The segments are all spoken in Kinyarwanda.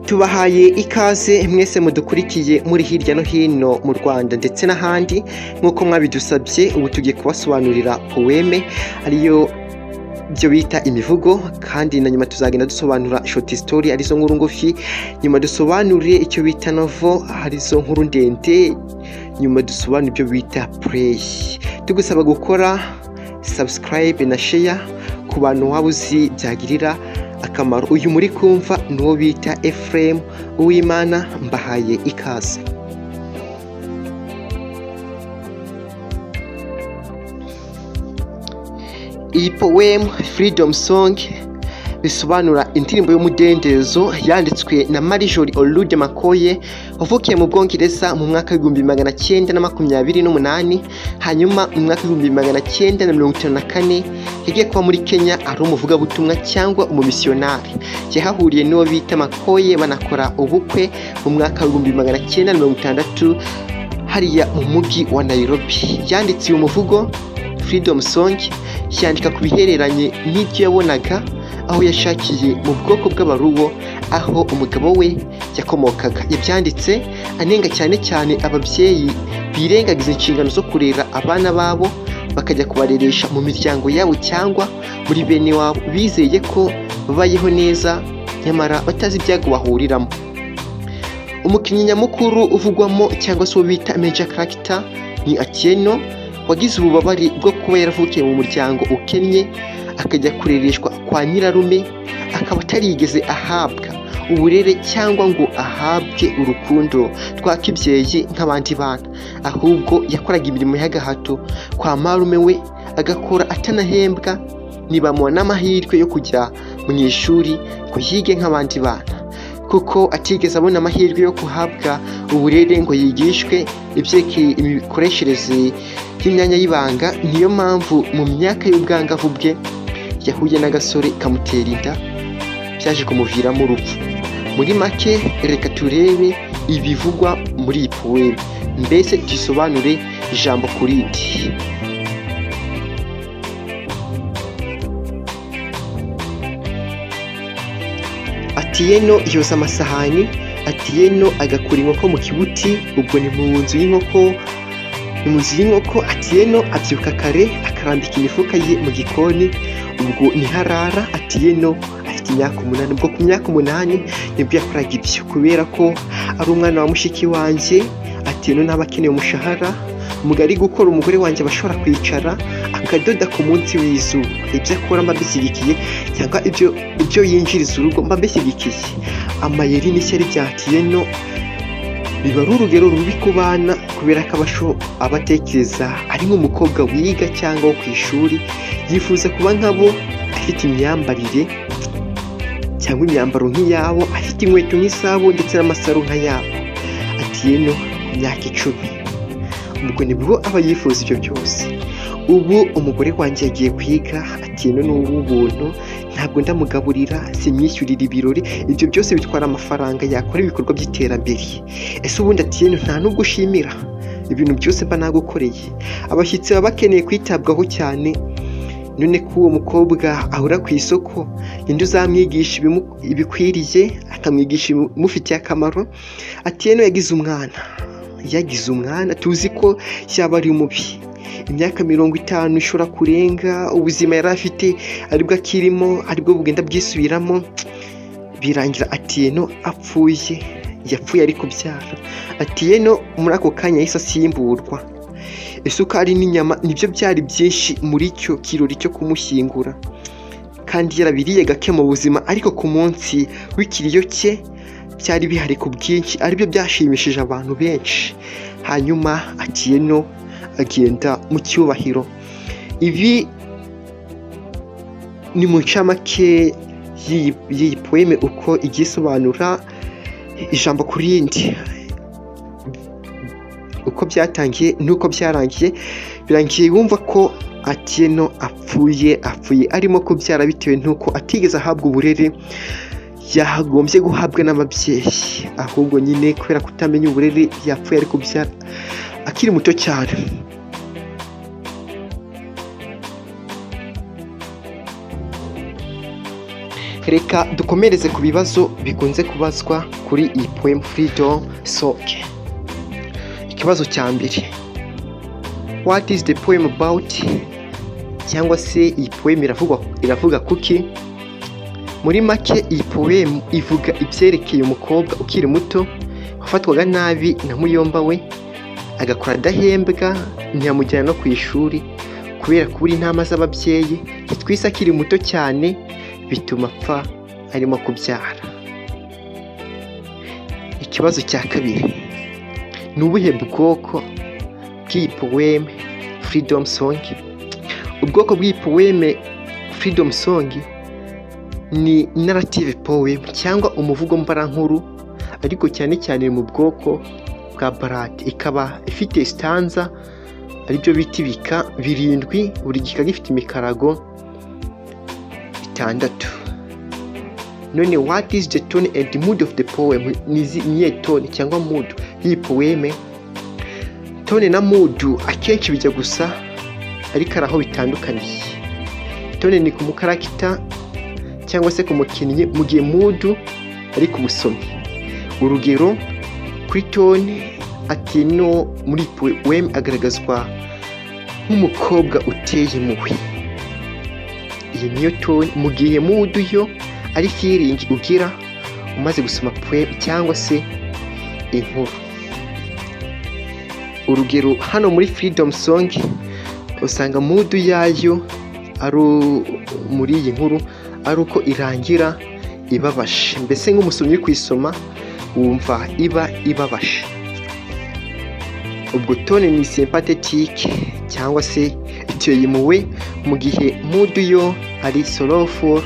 tubahaye ikaze mwese mudukurikiye muri hirya no hino mu rwanda ndetse n'ahandi nk'uko mwabidusabye ubu tugiye kubasobanurira poeme ariyo ibyo bita imivugo kandi na nyuma tuzagenda dusobanura short story arizo nkuru ngufi nyuma dusobanure icyo bita novo arizo nkuru ndende nyuma dusobanure ibyo bita play tugusaba gukora subscribe na share ku bantu waba uzi byagirira akamaro uyu muri kumva ni uwo bita Ephraim Uwimana mbahaye ikaze iyi powemu furidomu songi bisobanura indirimbo y'umudendezo yanditswe na marijori orude makoye wavukiye mu bwongereza mu mwaka w'ibihumbi magana cyenda na makumyabiri n'umunani hanyuma mu mwaka w'ibihumbi magana cyenda na mirongo itanu na kane yagiye kuba muri kenya ari umuvugabutumwa cyangwa umumisiyonari yahahuriye n'uwo bita makoye banakora ubukwe mu mwaka w'ibihumbi magana cyenda na mirongo itandatu hariya mu mujyi wa nayirobi yanditse uyu muvugo furidomu songi yandika ku bihereranye n'ibyo yabonaga aho yashakiye mu bwoko bw'abaruwo aho umugabo we yakomokaga yabyanditse anenga cyane cyane ababyeyi birengagiza inshingano zo kurera abana babo bakajya kubareresha mu miryango yabo cyangwa muri bene wabo bizeye ko babayeho neza nyamara batazi ibyago bahuriramo umukinnyi nyamukuru uvugwamo cyangwa se uwo bita meja karagita ni akeno wagize ububabare bwo kuba yaravukiye mu muryango ukennye akajya kurereshwa kwa nyirarume akaba atarigeze ahabwa uburere cyangwa ngo ahabwe urukundo twakibyeyi nk'abandi bana ahubwo yakoraga imirimo y'agahato kwa marume we agakora atanahembwa ntibamuha n'amahirwe yo kujya mu ishuri ngo yige nk'abandi bana kuko atigeze abona amahirwe yo guhabwa uburere ngo yigishwe ibyerekeye imikoreshereze y'imyanya y'ibanga niyo mpamvu mu myaka y'ubwangavu bwe yahuye n'agasore kamutera inda byaje kumuviramo urupfu muri make reka turebe ibivugwa muri iyi poweme mbese dusobanure ijambo ku rindi atiyeno yoza amasahani atiyeno agakura inkoko mu kibuti ubwo ni mu nzu y'inkoko ni mu nzu y'inkoko atiyeno abyuka kare akarambika imifuka ye mu gikoni ubwo ntiharara atiyeno afite imyaka umunani ubwo ku myaka umunani nibwo yakoraga ibyo kubera ko ari umwana wa mushiki wanjye atiyeno ntaba akeneye umushahara umugari gukora umugore wanjye abashobora kwicara akadoda ku munsi w'izuba ibyo akora mba mbishyigikiye cyangwa ibyo ibyo yinjiriza urugo mba mbishyigikiye amayeri n'ishyari bya atiyeno biba ari urugero rubi ku bana kubera ko abatekereza ari nk'umukobwa wiga cyangwa wo ku ishuri yifuza kuba nkabo afite imyambarire cyangwa imyambaro nk'iyabo afite inkweto nk'izabo ndetse n'amasaro nk'ayabo atiyeno ku myaka icumi ubwo nibwo aba yifuza ibyo byose ubu umugore wanjye yagiye kwiga atiyeno ni uw'ubuntu ntabwo ndamugaburira simwishyurira ibirori ibyo byose bitwara amafaranga yakora ibikorwa by'iterambere ese ubundi atiyeno nta n'ubwo ushimira ibintu byose mba nagukoreye abashyitsi baba bakeneye kwitabwaho cyane none ko uwo mukobwa ahura ku isoko ninde uzamwigisha ibikwiriye akamwigisha ibimufitiye akamaro atiyeno yagize umwana yagize umwana tuzi ko yaba ari mubi imyaka mirongo itanu ishobora kurenga ubuzima yari afite aribwo akirimo aribwo bugenda bwisubiramo birangira atiyeno apfuye yapfuye ari kubyara atiyeno muri ako kanya yahise asimburwa isukari n'inyama nibyo byari byinshi muri icyo kirori cyo kumushyingura kandi yarabiriye gake mu buzima ariko ku munsi w'ikiriyo cye byari bihari ku bwinshi aribyo byashimishije abantu benshi hanyuma atiyeno agenda mu cyubahiro ibi ni mu ncamake y'iyi poeme uko igiye isobanura ijambo ku rindi uko byatangiye n'uko byarangiye birangiye wumva ko atiyeno apfuye apfuye arimo kubyara bitewe n'uko atigeze ahabwa uburere yagombye guhabwa n'ababyeyi ahubwo nyine kubera kutamenya uburere yapfuye ari kubyara akiri muto cyane reka dukomereze ku bibazo bikunze kubazwa kuri iyi poemu freedom soke ikibazo cya mbere what is the poem about cyangwa se iyi poemu iravuga iravuga kuki muri make iyi poemu ivuga ibyerekeye umukobwa ukiri muto wafatwaga nabi na muyomba we agakora adahembwa ntiyamujyana no ku ishuri kubera kubura intama z'ababyeyi ntitwise akiri muto cyane bituma apfa arimo kubyara ikibazo cya kabiri ni ubuhe bwoko bw'iyi poweme freedom song ubwoko bw'iyi poweme freedom song ni narrative poem cyangwa umuvugo mbarankuru ariko cyane cyane mu bwoko bwa barade ikaba ifite sitanza aribyo bita ibika birindwi buri gika gifite imikarago itandatu none what is the tone and the mood of the poem ni izi- ni iyihe tone cyangwa mood y'iyi poeme tone na mood akenshi bijya gusa ariko hari aho bitandukaniye tone ni ku mukarakita cyangwa se ku mukinnyi mu gihe mood ari ku musomyi urugero kuri tone ati no muri iyi poeme agaragazwa nk'umukobwa uteye impuhwe iyi niyo tone mu gihe mudu yo ari feeling ugira umaze gusoma poem cyangwa se inkuru urugero hano muri freedom song usanga mudu yayo ari u- muri iyi nkuru ari uko irangira ibabaje mbese nk'umusomyi uri kuyisoma wumva iba ibabaje ubwo tone ni sympathetic cyangwa se iteye impuhwe mu gihe mudu yo ari sorrowful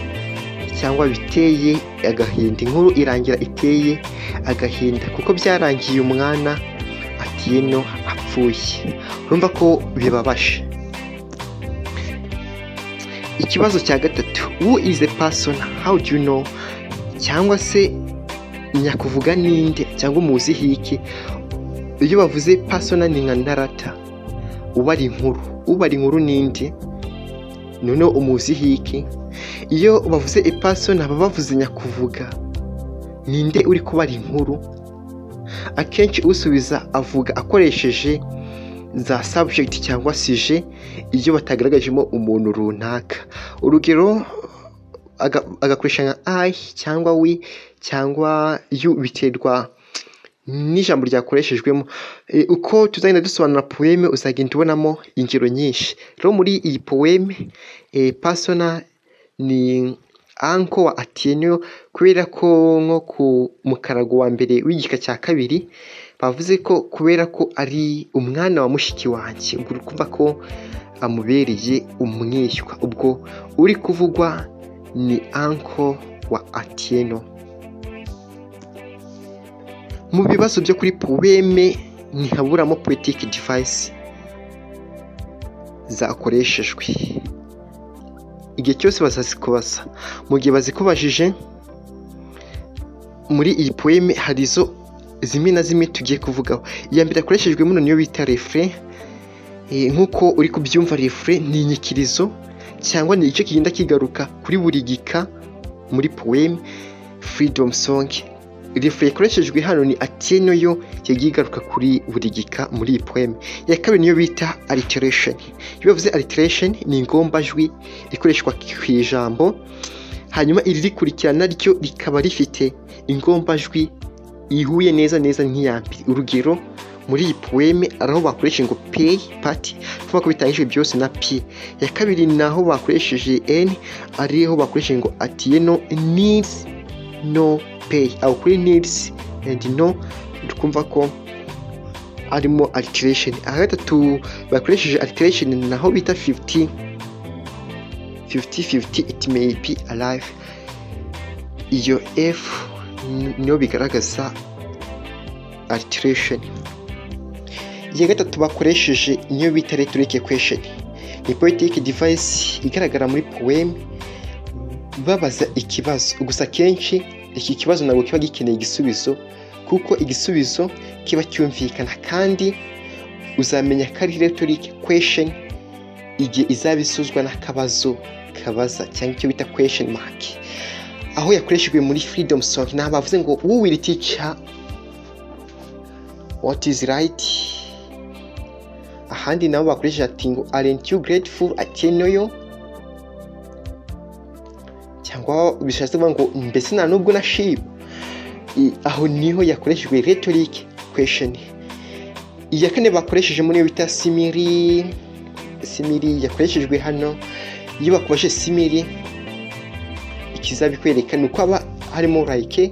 cyangwa biteye agahinda inkuru irangira iteye agahinda kuko byarangiye umwana atiyeno apfuye urumva ko bibabaje ikibazo cya gatatu who is a person how do you know cyangwa se nyakuvuga ninde cyangwa umuzi hiki iyo bavuze pasona ni nka ndarata ubara inkuru ubara inkuru n'indi noneho umuzi hiki iyo bavuze ipasona baba bavuze nyakuvuga ninde uri kubara inkuru akenshi usubiza avuga akoresheje za subject cyangwa sije iyo batagaragajemo umuntu runaka urugero aga- agakoresha nka i cyangwa we cyangwa you biterwa n'ijambo ryakoreshejwemo E, uko tuzagenda dusobanura poeme uzagenda ubonamo ingero nyinshi rero muri iyi poeme e, pasona ni anko wa atieno kubera ko nko ku mukarago wa mbere w'igika cya kabiri bavuze ko kubera ko ari umwana wa mushiki wanjye ubwo uri kumva ko amubereye umwishywa ubwo uri kuvugwa ni anko wa atieno mu bibazo byo kuri poweme ntihaburamo poetic device zakoreshejwe igihe cyose bazazikubaza mu gihe bazikubajije muri iyi poeme hari izo zimwe na zimwe tugiye kuvugaho iya mbere yakoreshejwe muno niyo bita refre Eh, nk'uko uri kubyumva refre ni inyikirizo cyangwa ni igice kigenda kigaruka kuri buri gika muri poeme freedom song refure yakoreshejwe hano ni atiyeno yo yagiye igaruka kuri buri gika muri iyi poeme iya kabiri niyo bita alliteration iyo bavuze alliteration ni ingombajwi ikoreshwa ku ijambo hanyuma iri rikurikirana ryo rikaba rifite ingombajwi ihuye neza neza nk'iya mbere urugero muri iyi poeme ari aho bakoresheje ngo pay pati kuvuga ko bitangijwe byose na p iya kabiri ni aho bakoresheje n ariho bakoresheje ngo atiyeno needs no pay aho kuri needs and no tukumva ko arimo alteration aha gatatu bakoresheje alteration naho bita 50 50-50 it may be alive iyo f ni- niyo bigaragaza alteration iya gatatu bakoresheje niyo bita rhetoric equation ni poetic device igaragara muri poem babaza ikibazo gusa akenshi iki kibazo ntabwo kiba gikeneye igisubizo kuko igisubizo kiba cyumvikana kandi uzamenya ko ari rhetoric question igihe izaba isuzwa n'akabazo kabaza cyangwa icyo bita question mark aho yakoreshejwe muri freedom song nta bavuze ngo uwiri teacher what is right ahandi nabo bakoresheje ati ngo aren't you grateful atenoyo cyangwa bishatse kuvuga ngo mbese nta nubwo nashiba I- aho niho yakoreshejwe rhetoric question iya kane bakoresheje muri iyo bita simiri simiri yakoreshejwe hano iyo bakubashe simiri ikizabikwereka ni uko haba harimo like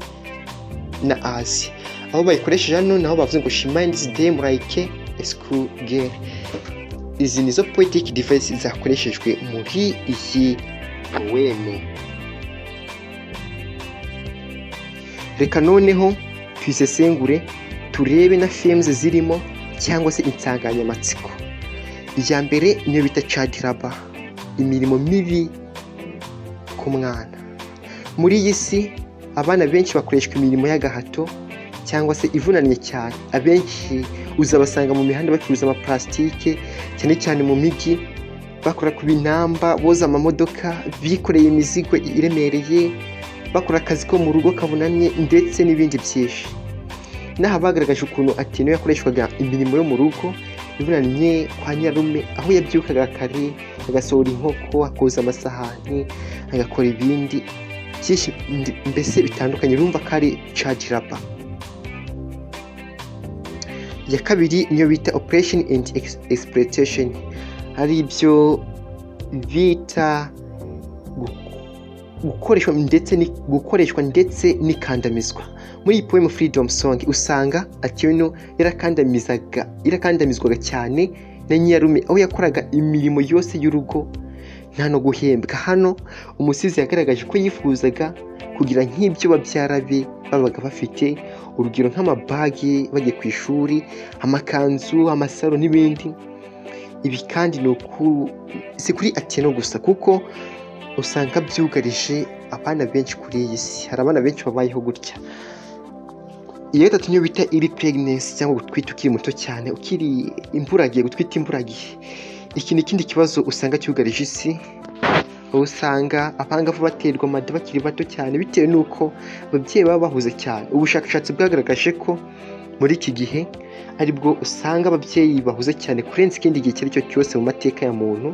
na as aho bayikoresheje hano naho bavuze ngo she minds them like a school girl izi nizo poetic device zakoreshejwe muri iyi poeme reka noneho tuyisesengure turebe na films zirimo cyangwa se insanganyamatsiko iya mbere niyo bita cadiraba imirimo mibi ku mwana muri iyi si abana benshi bakoreshwa imirimo y'agahato cyangwa se ivunanye cyane abenshi uzabasanga mu mihanda bacuruza amaparasitike cyane cyane mu mijyi bakora ku binamba boza amamodoka bikoreye imizigo iremereye bakora akazi ko mu rugo kavunamye ndetse n'ibindi byinshi n'aha bagaragaje ukuntu atino yakoreshwaga imirimo yo mu rugo ivunanye kwa nyarume aho yabyukaga kare agasohora inkoko akoza amasahani agakora ibindi byinshi ndi- mbese bitandukanye urumva ko ari cajirapa iya kabiri niyo bita operation and Ex- exploitation ari ibyo bita gu- gukoreshwa ndetse ni- gukoreshwa ndetse n'ikandamizwa muri iyi poem freedom song usanga atino yarakandamizaga yarakandamizwaga cyane na nyarume aho yakoraga imirimo yose y'urugo nta no guhembwa hano umusizi yagaragaje ko yifuzaga kugira nk'ibyo babyara be babaga bafite urugero nk'amabagi bagiye ku ishuri amakanzu amasaro n'ibindi ibi kandi ni uku- si kuri atino gusa kuko usanga byugarije abana benshi kuri iyi si hari abana benshi babayeho gutya iya gatatu niyo bita iri pregnancy cyangwa gutwita ukiri muto cyane ukiri imburagihe gutwita imburagihe iki ni ikindi kibazo usanga cyugarije isi aho usanga abangavu baterwa amada bakiri bato cyane bitewe n'uko ababyeyi baba bahuze cyane ubushakashatsi bwagaragaje ko muri iki gihe aribwo usanga ababyeyi bahuze cyane kurenza ikindi gihe icyo ari cyo cyose mu mateka ya muntu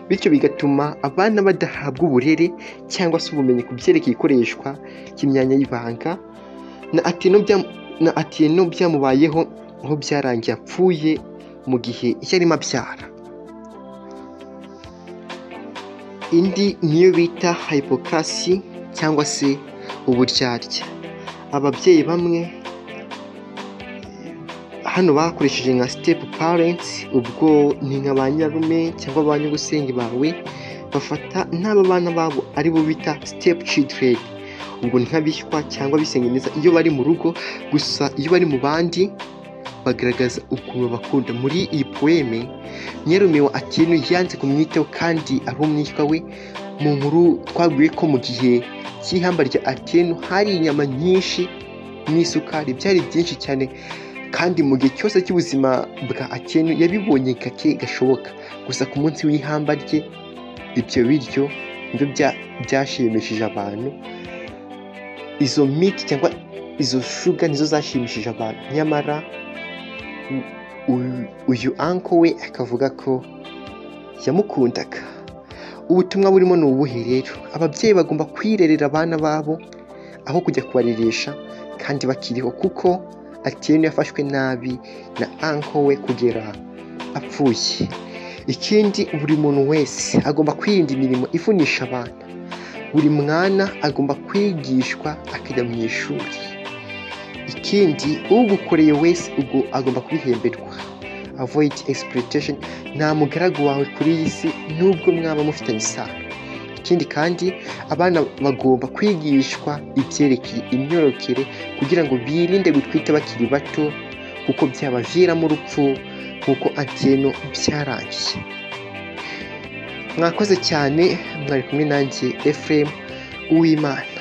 bityo bigatuma abana badahabwa uburere cyangwa se ubumenyi ku byerekeye ikoreshwa ry'imyanya y'ibanga na atino bya- na atino byamubayeho aho byarangiye apfuye mu gihe yarimo abyara indi niyo bita hypocracy cyangwa se uburyarya ababyeyi bamwe hano bakoresheje nka step parents ubwo ni nka ba nyarume cyangwa ba nyir'ubusenge bawe bafata n'aba bana babo ari bo bita step children ubwo ni nk'abishywa cyangwa abisenge neza iyo bari mu rugo gusa iyo bari mu bandi bagaragaza ukuntu bakunda muri iyi poeme nyarume wa atinu yanze kumwitaho kandi ari umwishywa we mu nkuru twabwiwe ko mu gihe cy'ihamba rya atinu hari inyama nyinshi n'isukari byari byinshi cyane kandi mu gihe cyose cy'ubuzima bwa atinu yabibonye gake gashoboka gusa ku munsi w'ihamba rye ibyo biryo nibyo bya- byashimishije abantu izo miti cyangwa izo shuga nizo zashimishije abantu nyamara u- u- uyu anko we akavuga ko yamukundaga ubutumwa burimo ni ubuhe rero ababyeyi bagomba kwirerera abana babo aho kujya kubaririsha kandi bakiriho kuko atiyeni yafashwe nabi na anko we kugera apfuye ikindi buri muntu wese agomba kwirinda imirimo ivunisha abana buri mwana agomba kwigishwa akajya mu ishuri ikindi ugukoreye wese ubwo agomba kubihemberwa avoid exploitation nta mugaragu wawe kuri iyi si nubwo mwaba mufitanye isano ikindi kandi abana bagomba kwigishwa ibyerekeye imyororokere kugira ngo birinde gutwita bakiri bato kuko byabaviramo urupfu nk'uko atiyeno byarangiye mwakoze cyane mwari kumwe nanjye efuremu uwimana